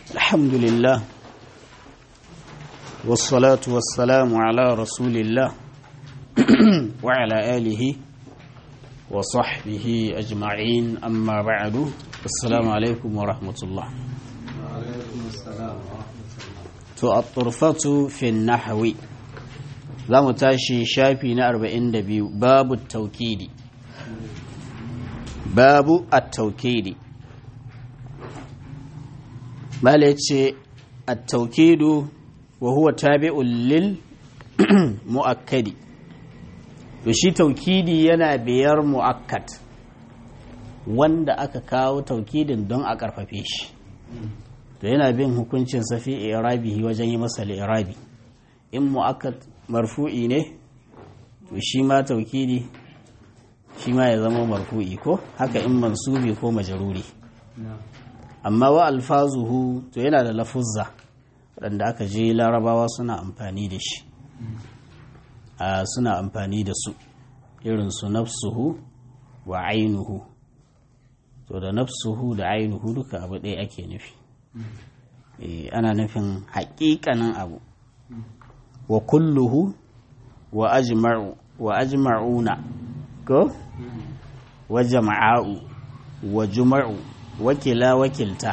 الحمد لله والصلاة والسلام على رسول الله وعلى آله وصحبه أجمعين أما بعد السلام عليكم ورحمة الله الطرفة في النحو za mu tashi shafi na 42 babu taukidi babu at-taukidi bala yace at-taukidu wa huwa tabi'un lil muakkadi to shi taukidi yana biyar muakkad wanda aka kawo taukidin don a karfafe shi to yana bin hukuncin safi irabihi wajen yi masa irabi in muakkad marfu'i ne to shi ma taukidi shi ma ya zama marfu'i ko haka in mansubi ko majaruri amma wa alfazuhu to yana da lafuzza waɗanda aka je larabawa suna amfani da shi a suna amfani da su irin su nafsuhu wa ainuhu to da nafsuhu da ainuhu duka abu ɗaya ake nufi ana nufin haƙiƙanin abu wa kulluhu wa ajma'u wa ajma'una ko wa jama'u wa juma'u wakila wakilta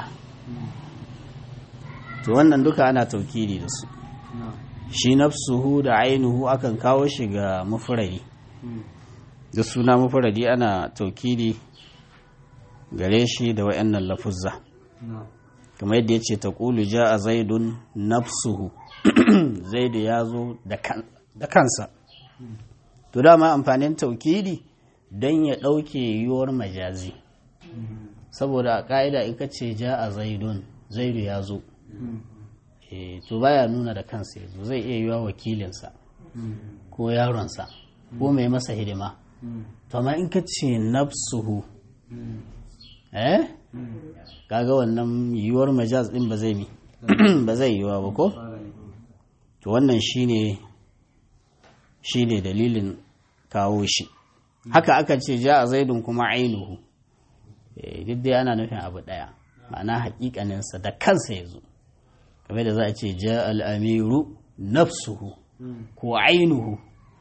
to wannan duka ana taukidi da su shi nafsuhu da ainihu akan kawo shi ga mufradi da suna mufradi ana taukidi gare shi da wayannan lafuzza kamar yadda ya ce ta ƙulu ja a zaidun nafsuhu zaidu ya zo da kansa to dama amfanin taukidi don ya ɗauke yiwuwar majazi saboda a ƙa'ida in ka ce ja a zaidun zaidu ya zo to baya nuna da kansa ya zo zai iya yiwa wakilinsa ko yaronsa ko mai masa hidima to amma in ka ce nafsuhu eh kaga wannan yiwuwar majaz din ba zai mi ba zai yiwa ba ko to wannan shine shine dalilin kawo shi haka aka ce ja a zaidun kuma ainihu duk dai ana nufin abu daya ma'ana hakikaninsa da kansa ya zo kamar da za a ce ja al'amiru nafsuhu ko ainihu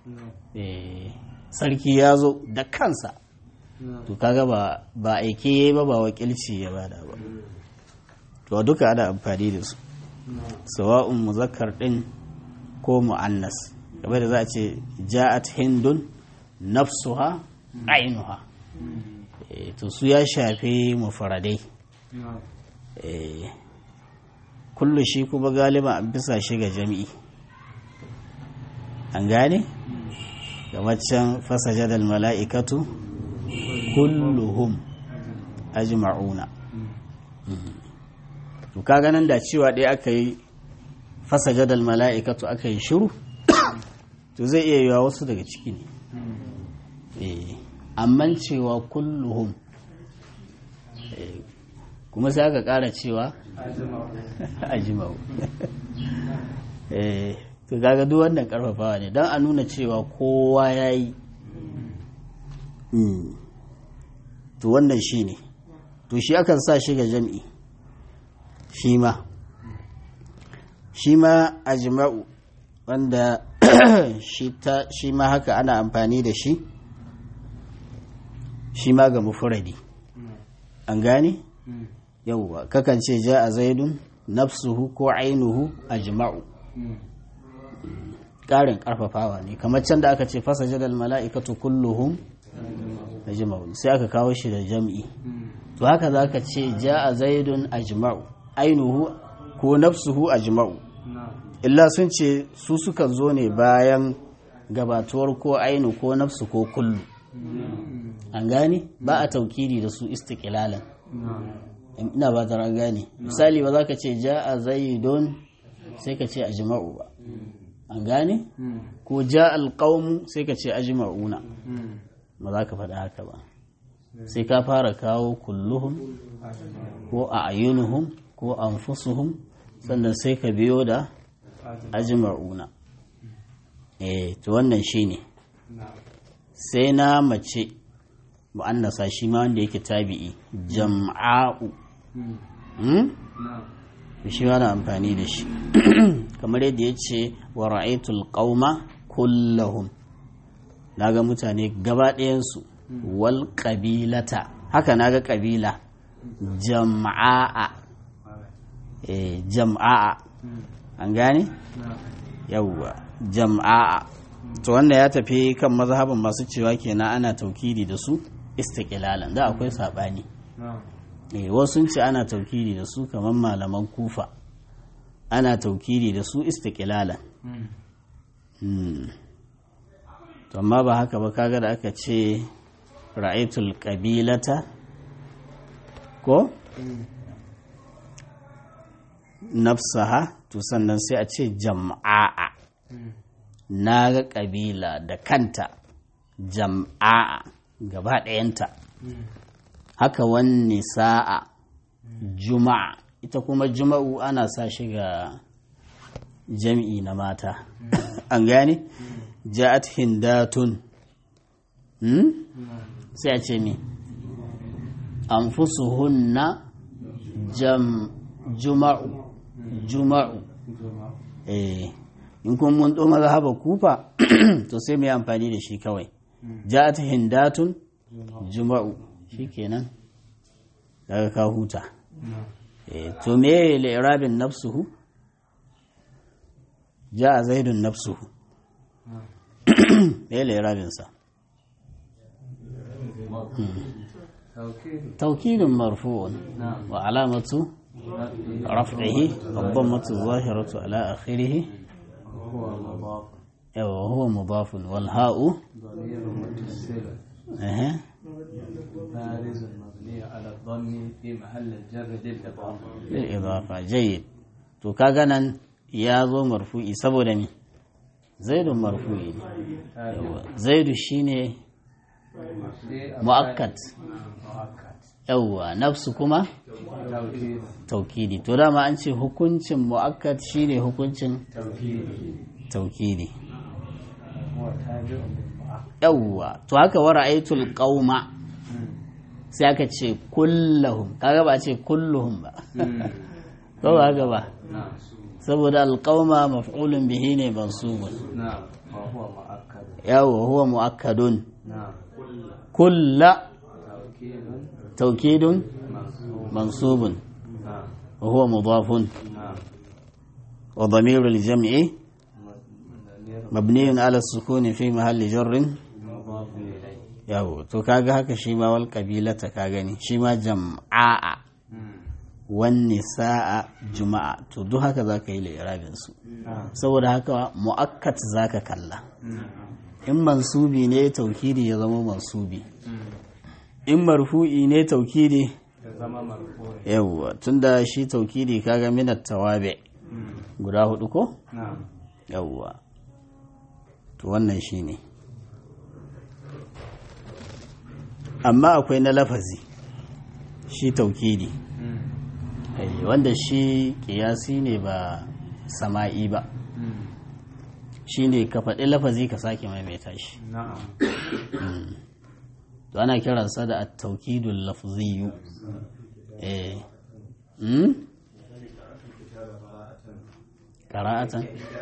sarki ya zo da kansa to kaga ba ba aike yayi ba ba wakilci ya bada ba to duka ana amfani da su sawa'un muzakkar din ko mu'annas kamar da za a ce ja'at hindun nafsuha ainuha to su ya shafi mufaradai kullu shi kuma galiba an bisa shi ga jami'i an gane kamar can fasajadal mala'ikatu kulluhum ajma'una to kaga nan da cewa ɗaya aka yi fasajadal mala'ikatu aka yi shiru to zai iya yiwa wasu daga ciki ne amman cewa kulluhum kuma sai aka ƙara cewa ajma'u to kaga duk wannan karfafawa ne don a nuna cewa kowa ya yi to wannan shi ne to shi akan sa shi ga jam'i shi ma shi ma ajma'u wanda shi ma haka ana amfani da shi shi ma ga mufuradi an gane yauwa kakan ce ja a zaidun nafsuhu ko ainihu ajma'u ƙarin ƙarfafawa ne kamar can da aka ce fasa jadal mala'ikatu kulluhum ajma'u sai aka kawo shi da jam'i to haka za ka ce ja a zaidun ajma'u ainihu ko nafsuhu ajma'u illa sun ce su sukan zo ne bayan gabatuwar ko ainu ko nafsu ko kullu an gane ba a taukiri da su istiqlalan ina ba ta gane misali ba za ka ce ja a zaidun sai ka ce ajma'u ba an gane ko ja alƙaunmu sai ka ce ajma'una ba za ka faɗa haka ba sai ka fara kawo kulluhum ko a ayyunuhum ko anfusuhum sannan sai ka biyo da ajma'una eh to wannan shine sai na mace mu'annasa shi ma wanda yake tabi'i jam'a'u shi na amfani da shi kamar yadda ya ce wa ra'aitul qauma kullahum naga mutane gaba ɗayansu wal ƙabilata haka naga ƙabila jama'a eh jama'a an gane yawwa jama'a to wanda ya tafi kan mazhabin masu cewa kenan ana taukidi da su istiqlalan da akwai sabani eh wasu ce ana taukidi da su kamar malaman kufa ana taukidi da su istiqlalan to amma ba haka ba kaga da aka ce ra'aitul qabilata ko nafsaha to sannan sai a ce jama'a na ga ƙabila da kanta jama'a gaba ɗayanta haka wani sa'a juma'a ita kuma juma'u ana sa shi ga jam'i na mata an gane ja'at hindatun sai a ce mi anfusuhunna jam juma'u juma'u eh in kun mun ɗo mazhaba kufa to sai mu yi amfani da shi kawai ja'at hindatun juma'u shikenan daga ka huta eh to me li'rabin nafsuhu ja'a zaidun nafsuhu me li'rabin sa توكيد مرفوع وعلامة رفعه الضمة الظاهرة على آخره وهو مضاف والهاء ضمير متصل أه. بارز مبني على الضم في محل الجر للإضافة للإضافة جيد to kaga nan ya zo marfu'i saboda mi zaidu marfu'i ne Yawwa. zaidu shine mu'akkad مؤكد yawwa nafsu kuma توكيد taukidi to dama an ce hukuncin mu'akkad shine hukuncin توكيد taukidi هو تابع للمؤكد yawwa to haka wa ra'aytul qauma sai aka ce kullahum kaga ba a ce kulluhum ba ko ba haka ba نعم saboda alqauma maf'ulun bihi ne mansubun نعم وهو مؤكد yawwa huwa mu'akkadun نعم kulla توكيد taukidun منصوب mansubun نعم wa huwa mudafun نعم wa dhamirul jam'i ضمير mabniyun ala sukuni fi mahalli jarrin مضاف إليه yawo to kaga haka shi ma wal qabilata ka gani shi ma jam'a wan nisaa juma'a to duk haka zaka yi li'irabin su نعم saboda haka mu'akkat zaka kalla in mansubi ne taukidi ya zama mansubi in marfu'i ne taukidi زمان مرفوع yawwa tunda shi taukidi kaga minat tawabi guda hudu ko نعم yawwa to wannan shine amma akwai na lafazi shi taukidi Eh, wanda shi kiyasi ne ba sama'i ba shi ne ka faɗi lafazi ka sake maimaita shi نعم to ana kiransa da at-taukidul lafziyu eh hmm qira'atan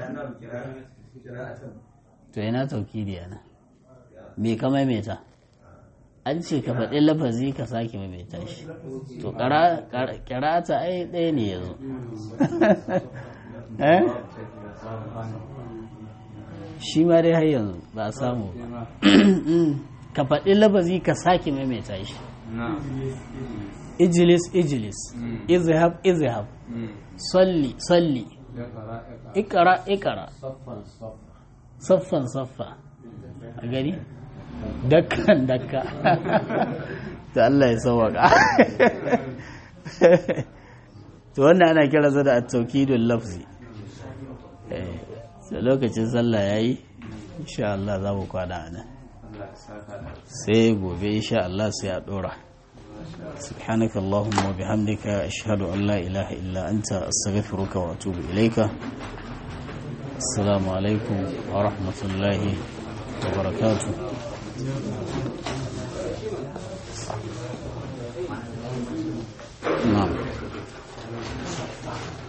to ina taukidi yana me ka maimaita an ce ka faɗi lafazi ka sake maimaita shi to qira- qira- qira'ata ai ɗaya ne yazo eh shi ma dai har yanzu ba a samu ba ka faɗi lafazi ka sake maimaita shi نعم ijilis ijilis izhab izhab salli salli اقرأ اقرأ ikara ikara صفا صفا saffan saffa a gani dakkan dakka ta Allah ya sauwaka to wannan ana kira sa da at-tawkidul lafzi eh sai lokacin sallah yayi insha Allah za mu kwana nan الله يسعدك sai gobe insha Allah sai a dora سبحانك اللهم وبحمدك أشهد أن لا إله إلا أنت أستغفرك وأتوب إليك السلام عليكم ورحمة الله وبركاته نعم